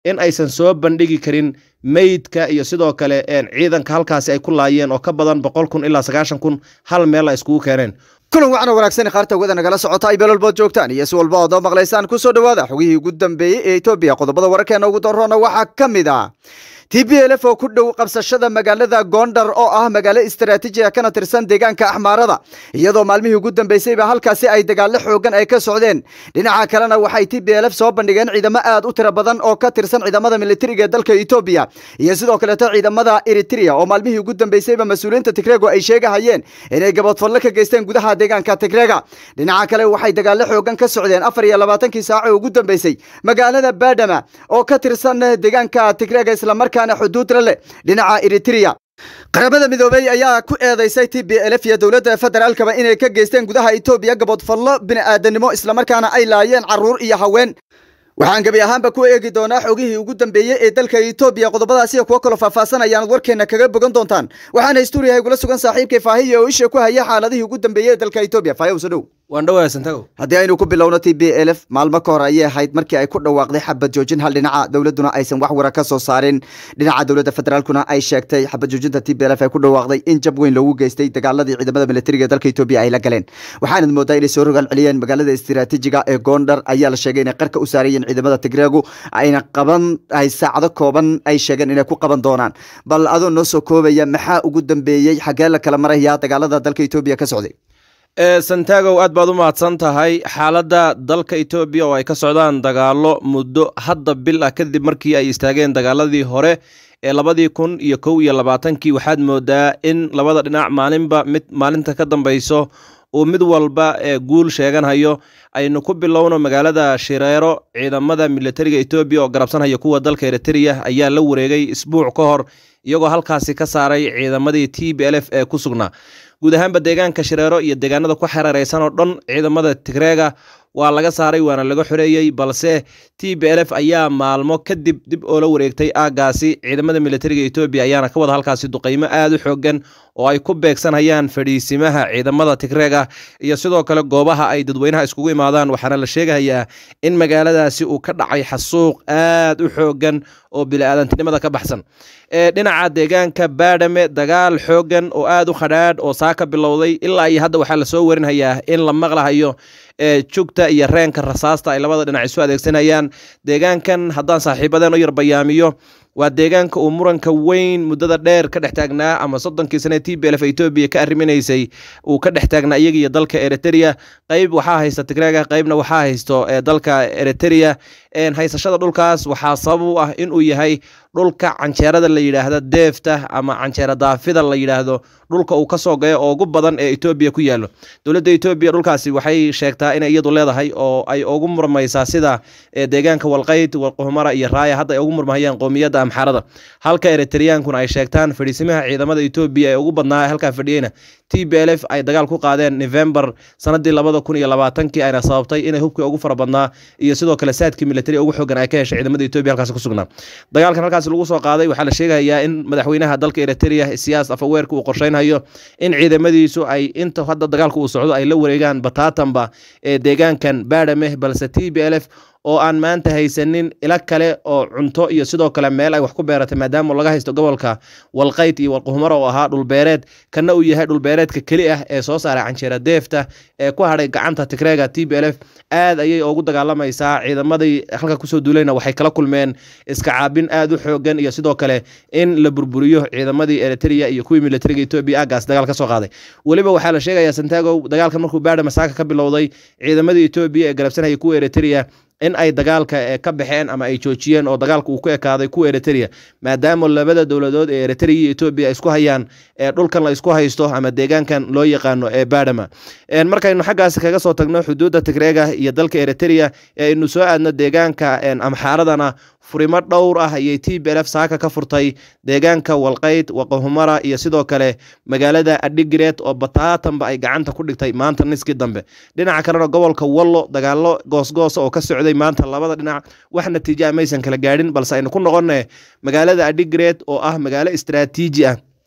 in aysan soo bandhigi karin meydka iyo sidoo kale ciidanka halkaasi ay ku laayeen oo ka badan boqol kun ilaa sagaashan kun hal meel ay iskugu keeneen kulan wacna wanaagsan qaarta wada nagala socota ay beelolbood joogtaan iyo si walba ood oo maqlaysaan ku soo dhowaada xogihii ugu dambeeyey ee etoobiya qodobada wararkeena ugu daroona waxaa ka mid ah t b l f oo ku dhow qabsashada magaalada gondar oo ah magaalo istaraatiiji ah kana tirsan deegaanka axmaarada iyadoo maalmihii ugu dambeysayba halkaasi ay dagaallo xoogan ay ka socdeen dhinaca kalena waxay t b l f soo bandhigeen ciidamo aad u tiro badan oo ka tirsan ciidamada militariga ee dalka etoobiya iyo sidoo kaleeto ciidamada eritrea oo maalmihii ugu dambeysayba mas-uuliyiinta tigrego ay sheegahayeen inay gaboodfadlo ka geysteen gudaha deegaanka tigrega dhinaca kale waxay dagaallo xoogan ka socdeen afar iyo labaatankii saaco ugu dambeysay magaalada badama oo ka tirsan deegaanka tigrega islamarkaa xuduudla leh dhinaca eritrea qaramada midoobey ayaa ku eedeysay t b l f iyo dowladda federaalkaba inay ka geysteen gudaha etoobiya gaboodfallo bini'aadanimo islamarkaana ay laayeen carruur iyo haween waxaan gebi ahaanba ku eegi doonaa xogihii ugu dambeeyey ee dalka etoobiya qodobadaas iyo kuwo kaloo faahfaahsan ayaanad warkeena kaga bogan doontaan waxaana stuuriyaha igula sugan saaxiibkay faahiya oo isha ku haya xaaladihii ugu dambeeyey ee dalka etoobiya faahiya uso dhow waan dhawaasantago haddii aynu ku bilowno t b l f maalmo ka hor ayay ahayd markii ay ku dhawaaqday xabad joojin hal dhinaca dowladduna aysan wax wara ka soo saarin dhinaca dowladda federaalkuna ay sheegtay xabad joojinta t b l f ay ku dhawaaqday in jab weyn loogu geystay dagaaladii ciidamada militariga ee dalka etoobiya ay la galeen waxaanad moodaa inay soo rogaal celiyeen magaalada istiraatiijiga ee gondar ayaa la sheegay inay qarka u saarayeen ciidamada tigregu ayna qaban ay saacado kooban ay sheegeen inay ku qaban doonaan bal adoo noo soo koobaya maxaa ugu dambeeyey xagee la kala maraya dagaalada dalka etoobiya ka socday santagow aad baad u mahadsan tahay xaaladda dalka etoobiya oo ay ka socdaan dagaalo muddo hadda bil ah kadib markii ay istaageen dagaaladii hore ee labadii kun iyo kow iyo labaatankii waxaad moodaa in labada dhinac maalinba mid maalinta ka dambeyso uu mid walba ee guul sheeganhayo aynu ku bilowno magaalada shireero ciidamada militariga etoobiya oo garabsanhaya kuwa dalka eritrea ayaa la wareegay isbuuc ka hor iyagoo halkaasi ka saaray ciidamadii t b l f ee ku sugnaa guud ahaanba deegaanka shireero iyo deegaanada ku xereereysan oo dhan ciidamada tigreega waa laga saaray waana laga xoreeyey balse t b l f ayaa maalmo kadib dib oo la wareegtay aagaasi ciidamada militariga etoobiya ayaana ka wada halkaasi duqeymo aad u xoogan oo ay ku beegsanhayaan fadhiisimaha ciidamada tigreega iyo sidoo kale goobaha ay dadweynaha iskugu imaadaan waxaana la sheegayaa in magaaladaasi uu ka dhacay xasuuq aad u xoogan oo bili-aadantinimada ka baxsan dhinaca deegaanka baadhame dagaal xoogan oo aad u khadhaadh oo saa ka bilowday ilaa iyo hadda waxaa lasoo warinhayaa in la maqlahayo jugta iyo reenka rasaasta ay labada dhinac isu adeegsanayaan deegaankan haddaan saaxiibadeen u yar bayaamiyo waa deegaanka uu muranka weyn muddada dheer ka dhex taagnaa ama soddonkii sane t b lf etoobiya ka arriminaysay uu ka dhex taagnaa iyaga iyo dalka eritrea qeyb waxaa haysta tigreega qeybna waxaa haysto dalka eritrea haysashada dhulkaas waxaa sabab u ah inuu yahay dhulka canjeerada la yidhaahda deefta ama canjeera daafida la yidhaahdo dhulka uu kasoo gayo oo ugu badan ee etoobiya ku yaalo dowladda etoobiya dhulkaasi waxay sheegtaa inay iyadu leedahay oo ay ugu murmaysaa sida deegaanka walqeyd walquhumara iyo raaya hadda ay ugu murmahayaan qoomiyadda amxarada halka eritreyaankuna ay sheegtaan fadhiisimaha ciidamada etoobiya ee ugu badnaa halkaa fadhiyeyna t b l f ay dagaal ku qaadeen novembar sanadii labada kun iyo labaatankii ayna sababtay inay hubkii ugu fara badnaa iyo sidoo kale saadkii militari ugu xoogan ay ka heshay ciidamada etoobiya halkaasi ku sugnaa dagaalkan halkaasi lagu soo qaaday waxaa la sheegayaa in madaxweynaha dalka eritrea siyaas afaweerka uu qorsheynhayo in ciidamadiisu ay inta hadda dagaalka uu socdo ay la wareegaan bataatanba ee deegaankan baadhameh balse t b l f oo aan maanta haysanin ila kale oo cunto iyo sidoo kale meel ay wax ku beeratay maadaama laga haysto gobolka walqayd iyo walquhumaro oo ahaa dhulbeereed kana uu yahay dhulbeereedka keli ah ee soo saaray canjeera deefta ee ku hadhay gacanta tigreega t b l f aad ayay ugu dagaalamaysaa ciidamadii halka kusoo duulayna waxay kala kulmeen iska caabin aad u xoogan iyo sidoo kale in la burburiyo ciidamadii eritrea iyo kuwii militariga etoobiya aagaas dagaal ka soo qaaday weliba waxaa la sheegayaa santago dagaalkan markuu baadha masaaka ka bilowday ciidamadii etoobiya ee garabsanaya kuwa eritrea in ay dagaalka ka baxeen ama ay joojiyeen oo dagaalka uu ku ekaaday kuwa eritrea maadaama labada dowladood ee eritrea iyo etoobiya ay isku hayaan ee dhulkan la isku haysto ama deegaankan loo yaqaano ee badhama markaynu xaggaasi kaga soo tagno xuduudda tigreega iyo dalka eritrea ee aynu soo aadno deegaanka amxaaradana furimo dhowr ah ayay t b lf saaka ka furtay deegaanka walqayd waqahumara iyo sidoo kale magaalada adhigireed oo bataatanba ay gacanta ku dhigtay maanta niskii dambe dhinaca kalena gobolka wallo dagaalo goosgoosa oo ka socday maanta labada dhinac wax natiija maysan kala gaadhin balse aynu ku noqone magaalada adhigireed oo ah magaalo istraatiiji ah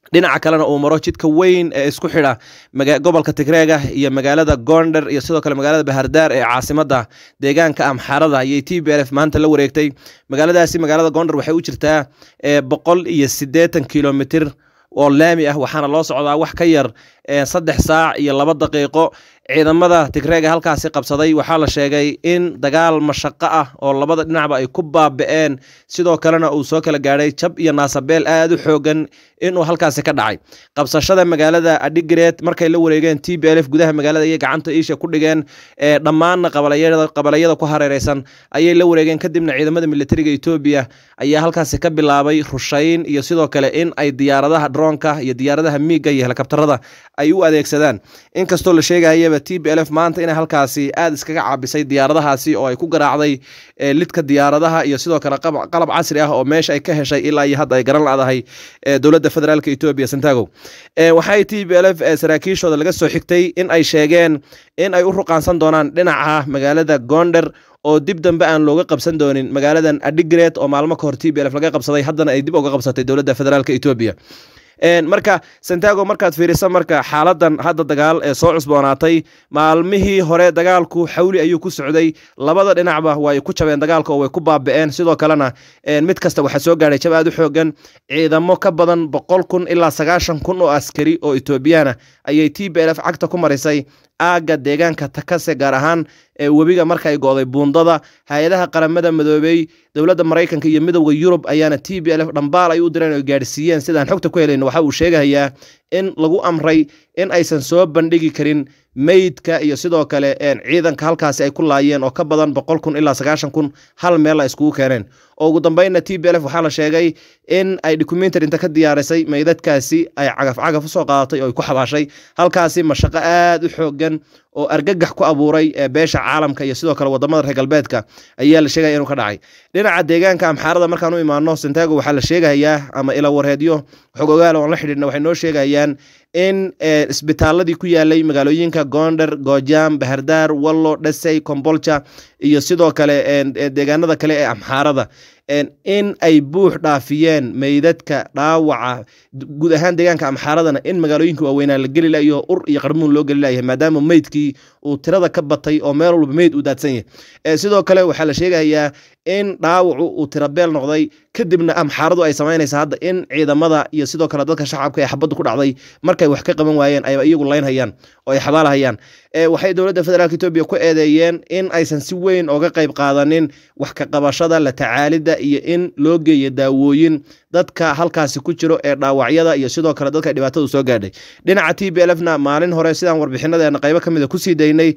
dhinaca kalena uu maro jidka weyn ee isku xidha gobolka tigreega iyo magaalada gondar iyo sidoo kale magaalada bahardaar ee caasimada deegaanka amxaarada ayay t b l f maanta la wareegtay magaaladaasi magaalada gondar waxay u jirtaa boqol iyo siddeetan kilomitir oo laami ah waxaana loo socdaa wax ka yar saddex saac iyo laba daqiiqo ciidamada tigreega halkaasi qabsaday waxaa la sheegay in dagaal mashaqo ah oo labada dhinacba ay ku baaba'een sidoo kalena uu soo kala gaadhay jab iyo naasabeel aad u xoogan inuu halkaasi ka dhacay qabsashada magaalada adhigareed markay la wareegeen t b l f gudaha magaalada ayay gacanta iisha ku dhigeen dhammaanna qabalayada ku hareereysan ayay la wareegeen kadibna ciidamada militariga etoobiya ayaa halkaasi ka bilaabay rushayn iyo sidoo kale in ay diyaaradaha droonka iyo diyaaradaha miiga iyo helikabtarada ay u adeegsadaan inkastoo la sheegayaba t b l f maanta inay halkaasi aad iskaga caabisay diyaaradahaasi oo ay ku garaacday lidka diyaaradaha iyo sidoo kale qalab casri ah oo meesha ay ka heshay ilaa iyo hadda ay garan ladahay dowladda federaalk etoobiya santago waxay t b l f saraakiishooda laga soo xigtay in ay sheegeen in ay u ruqaansan doonaan dhinaca magaalada gonder oo dib dambe aan looga qabsan doonin magaaladan adigret oo maalmo ka hor t b l f laga qabsaday haddana ay dib uga qabsatay dowladda federaalk etoobiya marka santago markaad fiirisa marka xaaladan hadda dagaal ee soo cusboonaatay maalmihii hore dagaalku xawli ayuu ku socday labada dhinacba way ku jabeen dagaalka oo way ku baaba'een sidoo kalena mid kasta waxaa soo gaadhay jab aad u xoogan ciidamo ka badan boqol kun ilaa sagaashan kun oo askari oo etoobiyana ayay t b l f cagta ku marisay aagga deegaanka takase gaar ahaan webiga marka ay go'day buundada hay-adaha qaramada madoobey dowladda maraykanka iyo midowda yurub ayaana t b l f dhambaal ay u direen oo gaadhsiiyeen sidaan xogta ku helayno waxa uu sheegayaa in lagu amray in aysan soo bandhigi karin meydka iyo sidoo kale ciidanka halkaasi ay ku laayeen oo ka badan boqol kun ilaa sagaashan kun hal meel ay iskugu keeneen oo ugu dambeynna t b l f waxaa la sheegay in ay documentary inta ka diyaarisay meydadkaasi ay cagaf cagaf usoo qaadatay oo ay ku xabaashay halkaasi mashaqo aad u xoogan oo argagax ku abuuray beesha caalamka iyo sidoo kale wadamada reer galbeedka ayaa la sheegaya inuu ka dhacay dhinaca deegaanka amxaarada markaan u imaano santago waxaa la sheegayaa ama ila wareedyo xog ogaal oon la xidhiidhna waxay noo sheegayaan in isbitaaladii ku yaalay magaalooyinka gonder gojam bahardaar wallo dhasey kombolja iyo sidoo kale deegaanada kale ee amxaarada in ay buux dhaafiyeen meydadka dhaawaca guud ahaan deegaanka amxaaradana in magaalooyinka waaweynaa la geli layo ur iyo qarmuun loo geli layahay maadaama meydkii uu tirada ka batay oo meel walba meyd uu daadsan yahay sidoo kale waxaa la sheegayaa in dhaawacu uu tirabeel noqday kadibna amxaaradu ay samaynaysa hadda in ciidamada iyo sidoo kale dadka shacabka ee xabaddu ku dhacday markay wax ka qaban waayeen ay iyagu laynhayaan oo ay xabaalahayaan waxay dowladda federaalk etoobiya ku eedeeyeen in aysan si weyn oga qayb qaadanin wax ka qabashada la tacaalidda iyo in loo geeyo daawooyin dadka halkaasi ku jiro ee dhaawacyada iyo sidoo kale dadka dhibaatadu soo gaadhay dhinaca t b l f na maalin hore sidaan warbixinadeena qaybo ka mida kusii daynay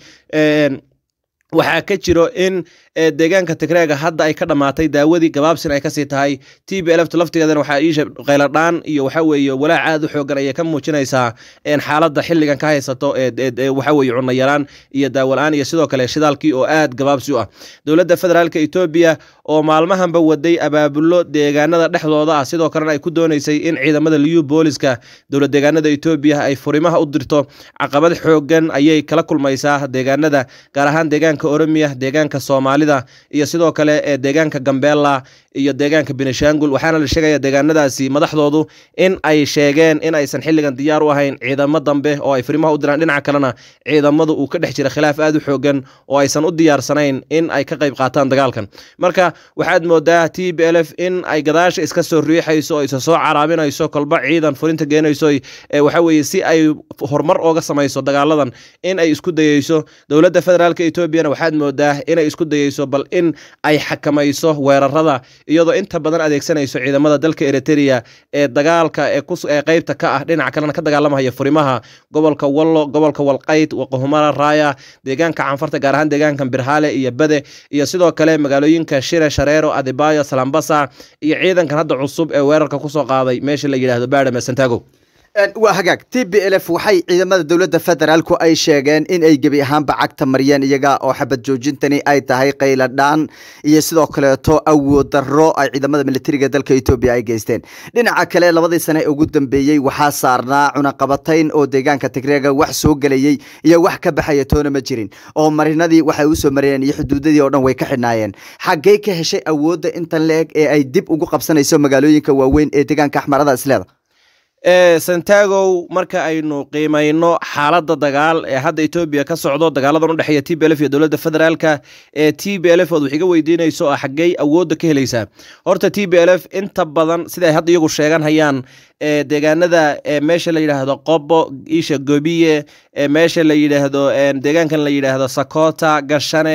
waxaa ka jiro in deegaanka tigreega hadda ay ka dhammaatay daawadii gabaabsin ay kasii tahay t b lft laftigeedana waxaa iisha qayladhaan iyo waxa weeye walaac aad u xoogan ayay ka muujinaysaa xaaladda xilligan ka haysato waxa weeye cunno yaraan iyo daawalaan iyo sidoo kale shidaalkii oo aad gabaabsi u ah dowladda federaalk etoobiya oo maalmahanba waday abaabulo deegaanada dhexdooda ah sidoo kalena ay ku dooneysay in ciidamada liyu booliska dowlad deegaanada etoobiya ay furimaha u dirto caqabad xoogan ayay kala kulmaysaa deegaanada gaar ahaan deegaanka oromiya deegaanka soomaalida iyo sidoo kale ee deegaanka gambeela iyo deegaanka benishangul waxaana la sheegaya deegaanadaasi madaxdoodu in ay sheegeen in aysan xilligan diyaar u ahayn ciidamo dambe oo ay furimaha u diraan dhinaca kalena ciidamadu uu ka dhex jira khilaaf aad u xoogan oo aysan u diyaarsanayn in ay ka qayb qaataan dagaalkan marka waxaad moodaa t b l f in ay gadaasha iska soo riixayso oo isa soo caraabinayso kolba ciidan furinta geenayso waxa weeye si ay horumar ooga samayso dagaaladan in ay isku dayeyso dowladda federaalk etoobiyana waxaad moodaa inay isku dayeyso bal in ay xakamayso weerarada iyadoo inta badan adeegsanayso ciidamada dalka eritrea ee dagaalka ee qeybta ka ah dhinaca kalena ka dagaalamaya furimaha gobolka wallo gobolka walqayd waqohumara raaya deegaanka canfarta gaar ahaan deegaanka birhale iyo bade iyo sidoo kale magaalooyinka shire shareero adibayo salambasa iyo ciidankan hadda cusub ee weerarka kusoo qaaday meesha la yidhaahdo baadhame santago waa hagaag t b l f waxay ciidamada dowladda federaalku ay sheegeen in ay gebi ahaanba cagta mariyeen iyaga oo xabad joojintani ay tahay qayladhaan iyo sidoo kaleeto awood darro ay ciidamada militariga dalka etoobiya ay geysteen dhinaca kale labadii sane ugu dambeeyey waxaa saarnaa cunaqabatayn oo deegaanka tigreega wax soo gelayey iyo wax ka baxaya toona ma jirin oo marinadii waxay usoo mariyeen iyo xuduudadii oo dhan way ka xidhnaayeen xaggey ka heshay awoodda intan la eg ee ay dib ugu qabsanayso magaalooyinka waaweyn ee deegaanka axmarada isleeda santagow marka aynu qiimayno xaaladda dagaal ee hadda etoobiya ka socdo dagaaladan udhexeeya t b lf iyo dowladda federaalka ee t b lf ood wax iga weydiinayso oo xaggey awoodda ka helaysaa horta t b lf inta badan sida ay hadda iyagu sheegan hayaan deegaanada meesha la yidhaahdo qobo isha gobiye meesha la yidhaahdo deegaankan la yidhaahdo sakota gashane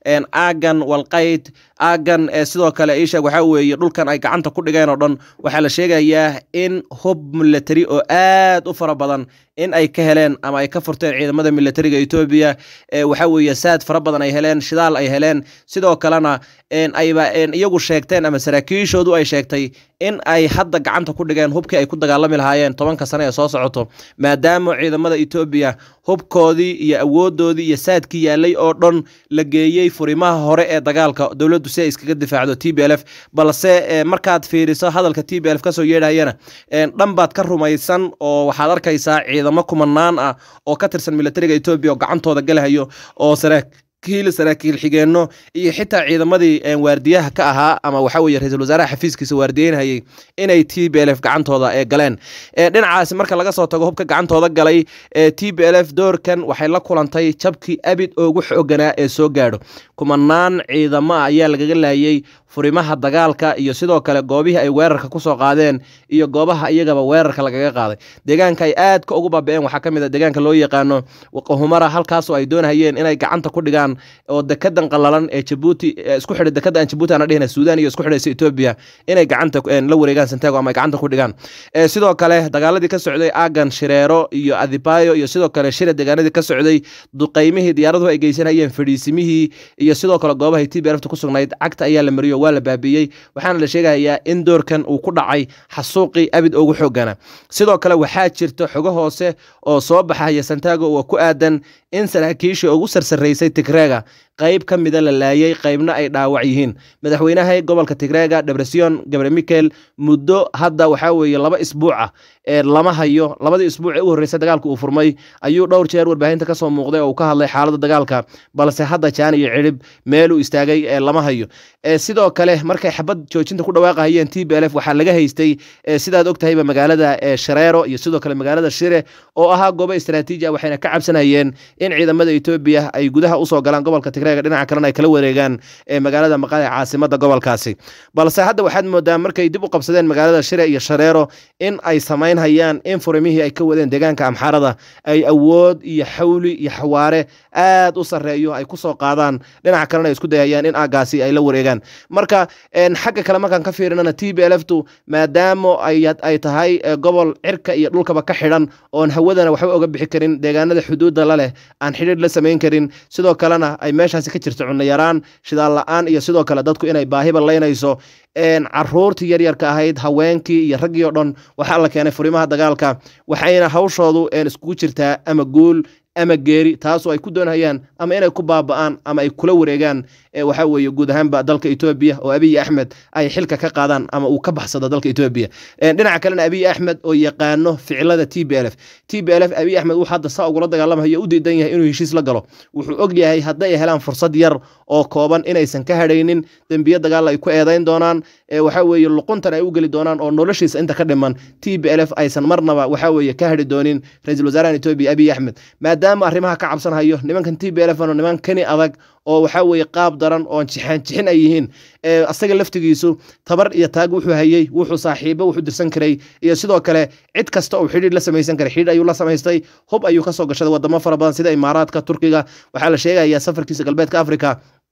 aagan walqayd aagan sidoo kale isha waxaa weeye dhulkan ay gacanta ku dhigeen oo dhan waxaa la sheegayaa in hub milatary oo aad u fara badan in ay ka heleen ama ay ka furteen ciidamada milatariga etoobiya waxaa weeye saad fara badan ay heleen shidaal ay heleen sidoo kalena ayba iyagu sheegteen ama saraakiishoodu ay sheegtay in ay hadda gacanta ku dhigeen hubkii ay ku dagaalami lahaayeen tobanka sane ee soo socoto maadaama ciidamada etoobiya hubkoodii iyo awoodoodii iyo saadkii yaalay oo dhan la geeyey furimaha hore ee dagaalka dowladdu si ay iskaga difaacdo t b lf balse markaad fiiriso hadalka t b lf kasoo yeedhayana dhan baad ka rumaysan oo waxaad arkaysaa ciidamo kumanaan ah oo ka tirsan milatariga etoobiya oo gacantooda galahayo oo saraakiil saraakiil xigeenno iyo xitaa ciidamadii waardiyaha ka ahaa ama waxa weye ra-iisul wasaaraha xafiiskiisa waardiyeynhayay inay t b lf gacantooda ee galeen dhinacaasi marka laga soo tago hubka gacantooda galay t b lf doorkan waxay la kulantay jabkii abid ugu xooganaa ee soo gaadho kumanaan ciidamo ah ayaa lagaga laayay furimaha dagaalka iyo sidoo kale goobihii ay weerarka kusoo qaadeen iyo goobaha iyagaba weerarka lagaga qaaday deegaanka ay aadka ugu baaba-een waxaa ka mid a deegaanka loo yaqaano waqahumara halkaasoo ay doonhayeen inay gacanta ku dhigaan oo dekedan qalalan ee jabuuti isku xidhay dekada aan jabuuti aan dhihina suudaan iyo isku xidhaysa etoobiya inay gacanta la wareegaan santago ama ay gacanta ku dhigaan sidoo kale dagaaladii ka socday aagan shireero iyo adibayo iyo sidoo kale shira deegaanadii ka socday duqaymihii diyaaraduhu ay geysanayeen fadhiisimihii iyo sidoo kale goobahay t b lfta ku sugnayd cagta ayaa la mariyo waa la baabiiyey waxaana la sheegayaa in doorkan uu ku dhacay xasuuqii abid ugu xoogana sidoo kale waxaa jirta xogo hoose oo soo baxaya santago oo ku aadan in saraakiishii ugu sarsaraysay tigreega qayb ka mida la laayay qaybna ay dhaawac yihiin madaxweynaha gobolka tigreega debresion gabre mikel muddo hadda waxaa weeye laba isbuuca ee lama hayo labadii isbuuc ee u horreysay dagaalka uu furmay ayuu dhowr jeer warbaahinta kasoo muuqday oo uu ka hadlay xaaladda dagaalka balse hadda jaan iyo cidhib meeluu istaagay ee lama hayo sidoo kale markay xabad joojinta ku dhawaaqahayeen t b lf waxaa laga haystay sidaad ogtahayba magaalada shareero iyo sidoo kale magaalada shire oo ahaa goobo istraatiiji ah waxayna ka cabsanayeen in ciidamada etoobiya ay gudaha usoo galaan gobolka tigreega dhinaca kalena ay kala wareegaan magaalada maqale caasimada gobolkaasi balse hadda waxaad moodaa markay dib u qabsadeen magaalada shire iyo shareero in ay samaynhayaan in furimihii ay ka wadeen deegaanka amxaarada ay awood iyo xawli iyo xawaare aad u sareeyo ay kusoo qaadaan dhinaca kalena ay isku dayayaan in aagaasi ay la wareegaan marka xagga kale markaan ka fiirinana t b lftu maadaama ay tahay gobol cirka iyo dhulkaba ka xidhan oon hawadana waxba oga bixi karin deegaanada xuduudda la leh aan xidhiir la samayn karin sidoo kalena ay meeshaasi ka jirto cunno yaraan shidaal la-aan iyo sidoo kale dadku inay baahiba laynayso caruurtii yaryarka ahayd haweenkii iyo raggii oo dhan waxaa la keenay furimaha dagaalka waxayna hawshoodu iskugu jirtaa ama guul ama geeri taasoo ay ku doonhayaan ama inay ku baaba'aan ama ay kula wareegaan waxa weeye guud ahaanba dalka etoobiya oo abiy axmed ay xilka ka qaadaan ama uu ka baxsado dalka etoobiya dhinaca kalena abiy axmed oo yaqaano ficilada t b lf t b lf abiy axmed wuxuu hadda saa ugula dagaalamayo u diidan yahay inuu heshiis la galo wuxuu og yahay hadday helaan fursad yar oo kooban inaysan ka hadhaynin dembiye dagaal ay ku eedayn doonaan waxa weeye luquntan ay u geli doonaan oo noloshiisa inta ka dhiman t b lf aysan marnaba waxa weeye ka hadhi doonin ra-iisul wasaarahan etoobiya abiy axmed maadaama arrimaha ka cabsanhayo nimankan t b lf ano niman kani adag oo waxaa weeye qaab daran oon jixaan jixin ay yihiin asaga laftigiisu tabar iyo taag wuxuu hayey wuxuu saaxiibo wuxuu dirsan karay iyo sidoo kale cid kasta uu xidhiir la samaysan karay xidhiir ayuu la samaystay hub ayuu kasoo gashaday wadamo fara badan sida imaaraadka turkiga waxaa la sheegayaa safarkiisa galbeedka africa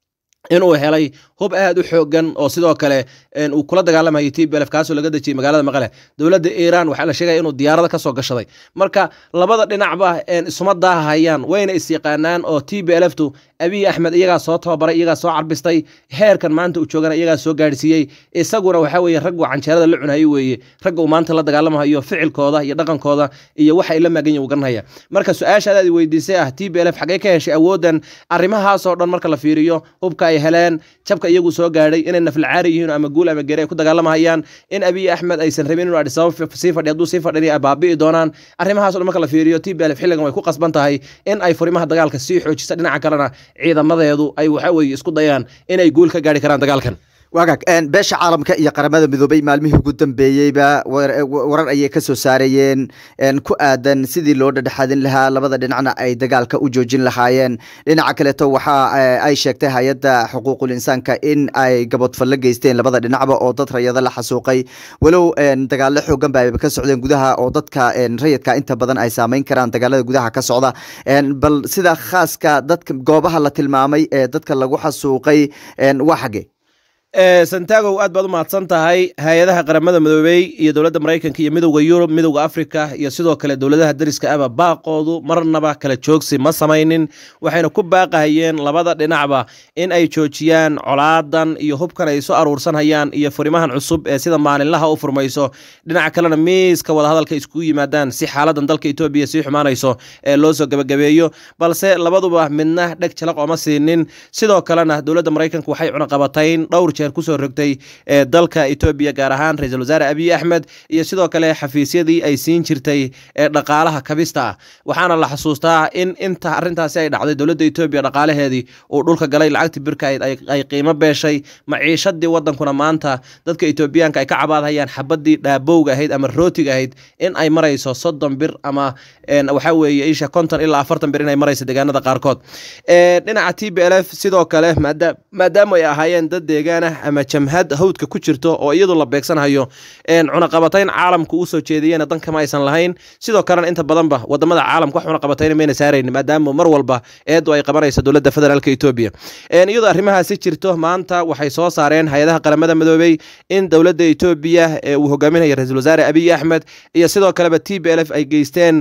inuu helay hub aad u xoogan oo sidoo kale uu kula dagaalamayay t b lf kaasoo laga dejiyey magaalada maqale dowladda iiraan waxaa la sheegaya inuu diyaarada kasoo gashaday marka labada dhinacba isuma daahayaan wayna isyaqaanaan oo t b lftu abiy axmed iyagaa soo tababaray iyagaa soo carbistay heerkan maanta uu joogana iyagaa soo gaadhsiiyey isaguna waxaa weeye raggu canjeerada la cunayo weeye ragga uu maanta la dagaalamahayo ficilkooda iyo dhaqankooda iyo waxa ay la maagan yihin uu garanhaya marka su-aashaadaad i weydiisay ah t b lf xaggee ka heshay awoodan arrimahaasoo dhan marka la fiiriyo hubka ay heleen jabka iyagu soo gaadhay inay naflacaari yihiin ama guul ama geri ay ku dagaalamahayaan in abiy axmed aysan rabin inuu adhisabab sii fadhi hadduu sii fadhin ay baabi'i doonaan arrimahaas dhan marka la fiiriyo t b lf xilligan way ku qasban tahay in ay furimaha dagaalka sii xoojisa dhinaca kalena ciidamadeedu ay waxa weeye isku dayaan inay guul ka gaari karaan dagaalkan wagaag beesha caalamka iyo qaramada midoobay maalmihii ugu dambeeyeyba warar ayay ka soo saarayeen ku aadan sidii loo dhadhexaadin lahaa labada dhinacna ay dagaalka u joojin lahaayeen dhinaca kaleeto waxa ay sheegtay hay-adda xuquuqul insaanka in ay gabodfallo geysteen labada dhinacba oo dad rayado la xasuuqay walow dagaalo xoogan ba ka socdeen gudaha oo dadka rayidka inta badan ay saameyn karaan dagaalada gudaha ka socda bal sida khaaska dadka goobaha la tilmaamay ee dadka lagu xasuuqay waa xage santagow aad baad u mahadsan tahay hay-adaha qaramada midoobey iyo dowladda maraykanka iyo midowda yurub midowda africa iyo sidoo kale dowladaha dariska aba baaqoodu marnaba kala joogsi ma samaynin waxayna ku baaqahayeen labada dhinacba in ay joojiyaan colaadan iyo hubkan ay soo aruursanhayaan iyo furimahan cusub ee sida maalinlaha u furmayso dhinaca kalena miiska wadahadalka iskugu yimaadaan si xaaladan dalka etoobiya sii xumaanayso ee loo soo gebagabeeyo balse labaduba midna dheg jalaq ooma siinin sidoo kalena dowladda maraykanka waxay cunaqabatayn dhowr kusoo rogtay ee dalka etoobiya gaar ahaan ra-iisul wasaare abiy axmed iyo sidoo kale xafiisyadii ay siin jirtay ee dhaqaalaha kabista ah waxaana la xasuustaa in inta arrintaasi ay dhacday dowladda etoobiya dhaqaalaheedii uu dhulka galay lacagtii birka ay qiimo beeshay maciishadii wadankuna maanta dadka etoobiyaanka ay ka cabaadhayaan xabadii dhaabowga ahayd ama rootiga ahayd in ay marayso soddon bir ama waxa weeye isha konton ilaa afartan bir inay marayso deegaanada qaarkood dhinaca t b l f sidoo kale maadaama ay ahaayeen dad deegaana ama jamhad hawdka ku jirto oo iyadu la beegsanhayo cunaqabatayn caalamka uu soo jeediyena dankama aysan lahayn sidoo kalena inta badanba wadamada caalamka wax cunaqabatayna mayna saarayn maadaama mar walba eedu ay qabanayso dowladda federaalka etoobiya iyadoo arrimahaasi jirto maanta waxay soo saareen hay-adaha qaramada midoobey in dowladda etoobiya ee uu hogaaminaya ra-iisul wasaare abiy axmed iyo sidoo kaleba t b l f ay geysteen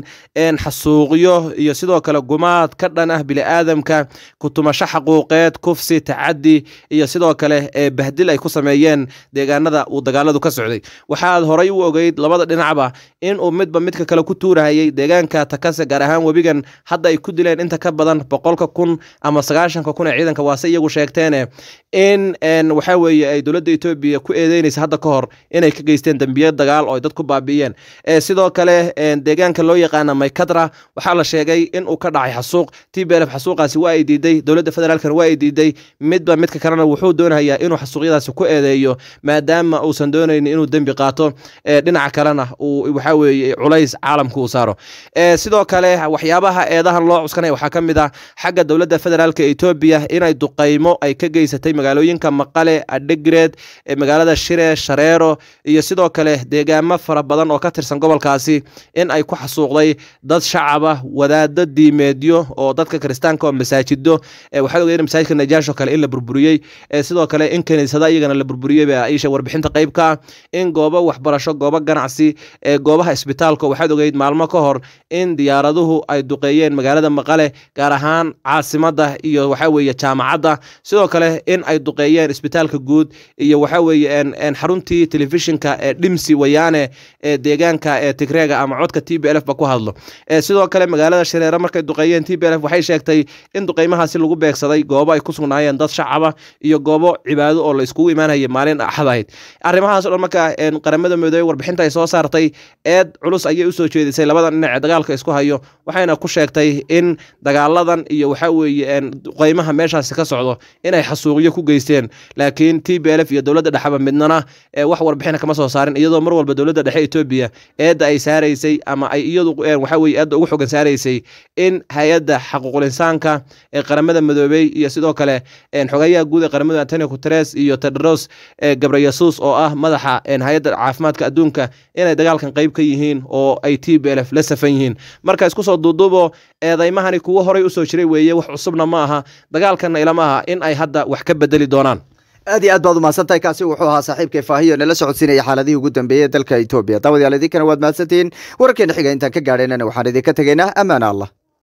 xasuuqyo iyo sidoo kale gumaad ka dhan ah bili-aadamka kutumasho xaquuqeed kufsi tacadi iyo sidoo kale bahdil ay ku sameeyeen deegaanada uu dagaaladu ka socday waxaad horay u ogeyd labada dhinacba in uu midba midka kale ku tuurahayay deegaanka takase gaar ahaan webigan hadda ay ku dileen inta ka badan boqolka kun ama sagaashanka kun ee ciidanka waase iyagu sheegteene in waxa weeye ay dowladda etoobiya ku eedeynaysa hadda ka hor inay ka geysteen dembiye dagaal oo ay dad ku baabi'iyeen sidoo kale deegaanka loo yaqaana maykadra waxaa la sheegay in uu ka dhacay xasuuq t b lf xasuuqaasi waa ay diiday dowladda federaalkana waa ay diiday midba midka kalena wuxuu doonayaa inuu xasuuqyadaasi ku eedeeyo maadaama uusan doonaynin inuu dembi qaato dhinaca kalena uu waxa weeye culays caalamka uu saaro sidoo kale waxyaabaha eedahan loo cuskanaya waxaa ka mid ah xagga dowladda federaalka etoobiya inay duqaymo ay ka geysatay magaalooyinka maqale adhegreed magaalada shire shareero iyo sidoo kale deegaamo fara badan oo ka tirsan gobolkaasi in ay ku xasuuqday dad shacaba wadaado diimeedyo oo dadka kiristaanka oo masaajido waxaad ogeen masaajidka najaash oo kale in la burburiyey sidoo kale in kaniisada iyagana la burburiyey baa isha warbixinta qayb ka ah in goobo waxbarasho goobo ganacsi ee goobaha isbitaalka waxaad ogeyd maalmo ka hor in diyaaraduhu ay duqeeyeen magaalada maqale gaar ahaan caasimada iyo waxa weeye jaamacadda sidoo kale in ay duqeeyeen isbitaalka guud iyo waxa weeye xaruntii telefishinka ee dhimsi wayaane ee deegaanka ee tigreega ama codka t b lf ba ku hadlo sidoo kale magaalada shareere markay duqeeyeen t b lf waxay sheegtay in duqeymahaasi lagu beegsaday goobo ay ku sugnaayeen dad shacaba iyo goobo cibaado oo la iskugu imaanayay maalin axad ahayd arrimahaas o dhan marka qaramada midoobey warbixinta ay soo saartay eed culus ayay usoo jeedisay labada dhinac ee dagaalka isku hayo waxayna ku sheegtay in dagaaladan iyo waxa weeye duqeymaha meeshaasi ka socdo inay xasuuqyo ku geysteen laakiin t b lf iyo dowladda dhexeba midnana wax warbixina kama soo saarin iyadoo mar walba dowladda dhexe etoobiya eedda ay saaraysay ama ay iyadu waxa weye eedda ugu xogan saaraysay in hay-adda xaquuqul insaanka ee qaramada midoobey iyo sidoo kale xogayaha guud ee qaramada antonio guteres iyo tedros gabrayasuus oo ah madaxa hay-adda caafimaadka adduunka inay dagaalkan qayb ka yihiin oo ay t b lf la safan yihiin marka isku soo duuduubo eedaymahani kuwo horay usoo jiray weeye wax cusubna ma aha dagaalkanna ilama aha in ay hadda wax ka bedeli doonaan aad iyo aad baad umahadsantahay kaasi wuxuu ahaa saaxiibkay faahiyo nala socodsiinaya xaaladihii ugu dambeeyey dalka etoobiya daawadayaal idinkana waad mahadsantihiin wararkeena xiga intaan ka gaadhaynana waxaan idinka tegaynaa ammaana allah